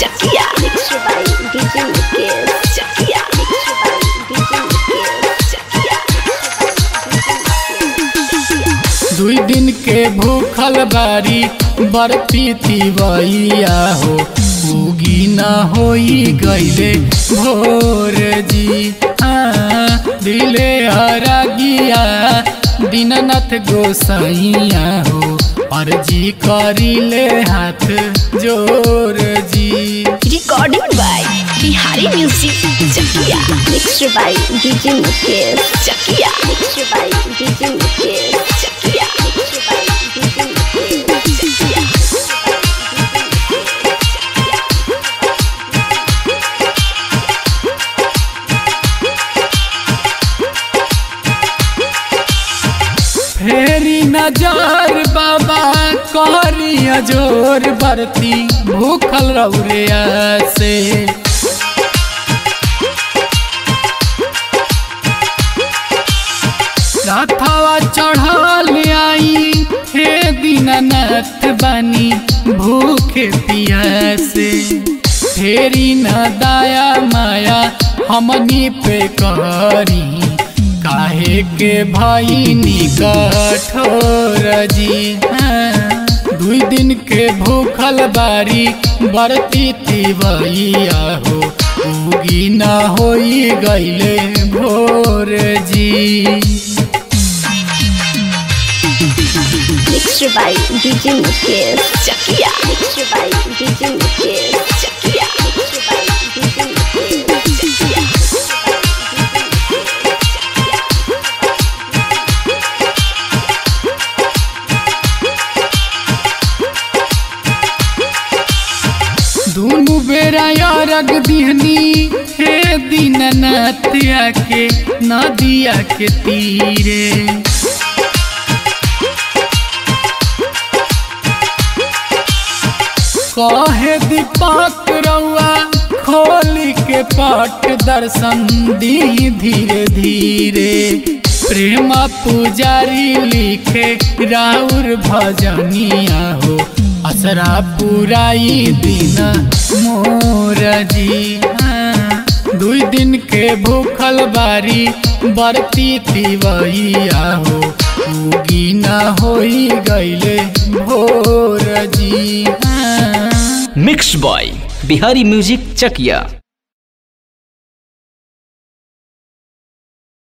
Chakia. Mixed by DJ Mukesh. Chakia. Mixed by DJ Mukesh. Chakia. दुई दिन के भूखल बारी बरती तिवैया हो उगी न होई गईले भोर जी हाँ दिले हरागिया दीननाथ गोसाइया हो अर्जी करिले हाथ जोर जी Recording by Bihari Music. Chakia. Mixed by DJ Mukesh. Chakia. Mixed by DJ Mukesh. Chakia. Mixed by DJ Mukesh. Chakia. फेरी नजर बाबा करी जोर बरती भूखल रौरे से रथवा चढ़ल आई हे दीननाथ बनी भूखे पियासे फेरी न दाया माया हमनी पे करी काहे के भईनी कठोर जी हाँ, दुई दिन के भूखल बारी बरती तिवैया हो उगी न होई गईले भोर जी Mixed by DJ Mukesh. Chakia. Mixed by DJ Mukesh. Chakia. Mixed by DJ Mukesh. Chakia. दुनु बेरा यारग दिहनी हे दीननाथ आके नदिया के तीरे कहे दीपक रउआ खोली के पट दर्शन दी धीरे धीरे प्रेम पुजारी लिखे राउर भजनिया हो असरा पुराई दिन मोर जी हाँ, दुई दिन के भूखल बारी बरती तिवैया हो उगी न होई गईले भोर जी हाँ mix by Bihari music Chakiya